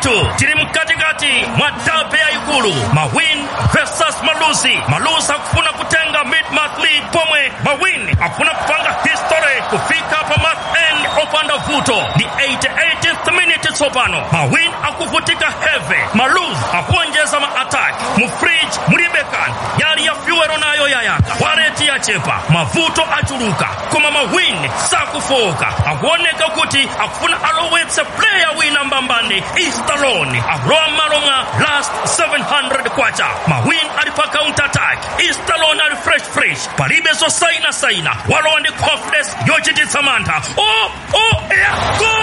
ndithu tili mkatikati mwa dabe yayikulu mawin versus malusi malusi akufuna kutenga mid-month lead pomwe mawin akufuna kupanga history kufika pa month end opanda vuto ndi 88th minute tsopano mawin akuvutika heavy maluz akuonjeza ma-attack mu fridge mulibe kanthu yali ya fyuwero nayo yayaka waleti yachepa mavuto achuluka koma mawin sakufoka akuoneka kuti akufuna alowetse player wina mbambani istaloni akulowa m'malo mwa last 700 kwacha mawin ali pa counter attack istaloni ali fresh fresh palibe zosainasaina walowa ndi confidence yochititsa mantha o o ya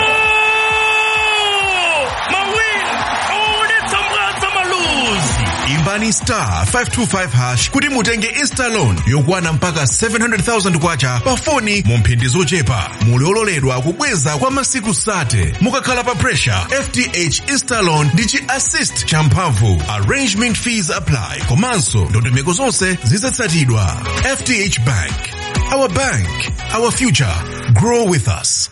gol mawin awaonetsa mwadza maluzi imbani star 525 hash kuti mutenge instalon yokwana mpaka 700,000 kwacha pa foni mu mphindi zochepa muli ololedwa kubweza kwa masiku sate mukakhala pa pressure fth instalon ndi chi assist champhamvu arrangement fees apply komanso ndondomeko zonse zizatsatidwa fth bank our bank our future grow with us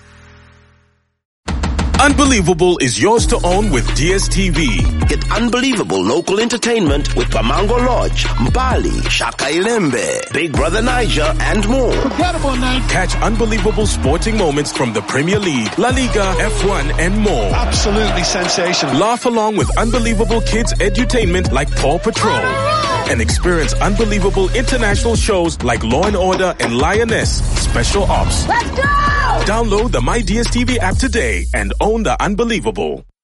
Unbelievable is yours to own with DSTV. Get unbelievable local entertainment with Pamango Lodge, Mbali, Shaka Ilembe, Big Brother Niger, and more. Catch unbelievable sporting moments from the Premier League, La Liga, F1, and more. Absolutely sensational. Laugh along with unbelievable kids edutainment like Paw Patrol. And experience unbelievable international shows like Law and Order and Lioness Special Ops. Let's go! Download the My DSTV app today and own the unbelievable.